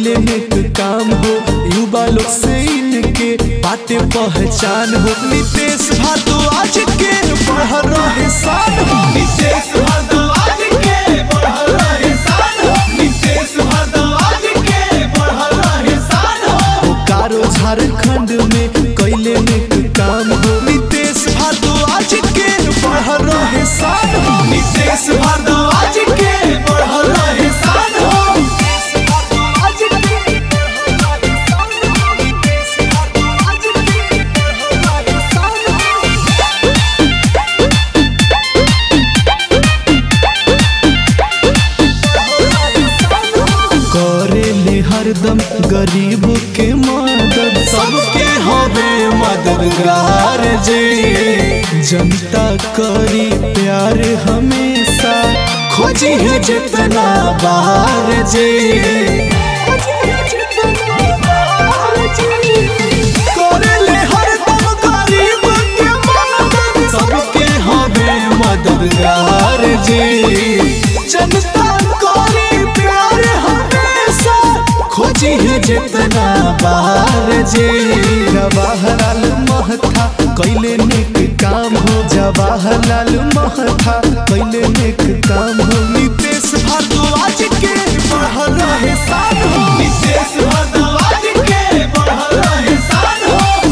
कैले नेक काम हो युवा लोग से इनके बातें पहचान हो नितेश भारद्वाज के बढ़ रहे साल हो नितेश भारद्वाज के बढ़ल रहे शान हो नितेश भारद्वाज के बढ़ल रहे शान हो बोकारो झारखंड में कैले नेक काम हो नितेश भारद्वाज के बढ़ रहे साल हो नितेश भारद्वाज के बढ़ल रहे शान हो करेले हरदम गरीब के मदद सबके हवे मददगार जे जनता करी प्यार हमेशा खोजी है जितना बार जे करेले हरदम गरीब के मदद सबके हवे मददगार जे जनता करी प्यार हमेशा खोजी है जितना बार जे जवाहरलाल महथा कैले नेक काम हो जवाहरलाल महथा कैले नेक काम हो नितेश भारद्वाज के बढ़ रहे साथ हो नितेश भारद्वाज के बढ़ल रहे शान हो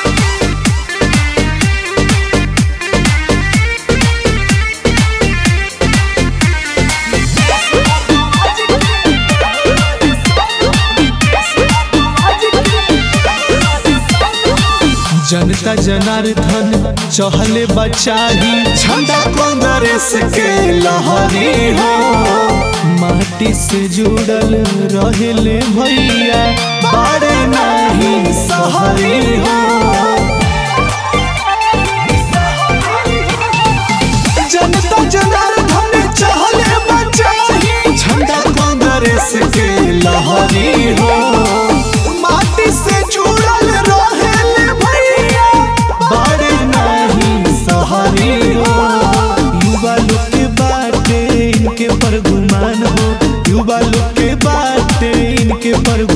जनता जनार्दन चहले बचाही झंडा कांग्रेस के लहरी हो माटी से जुड़ल रहेले भैया बाड़े नहीं सहरी हो जनता जनार्दन चहले बचाही झंडा कांग्रेस के लहरी हो माटी से जुड़ल रहेले भैया बड़े नहीं सहारी हो युवा लोग के बाटे इनके पर गुमान हो युवा लोग के बाटे इनके पर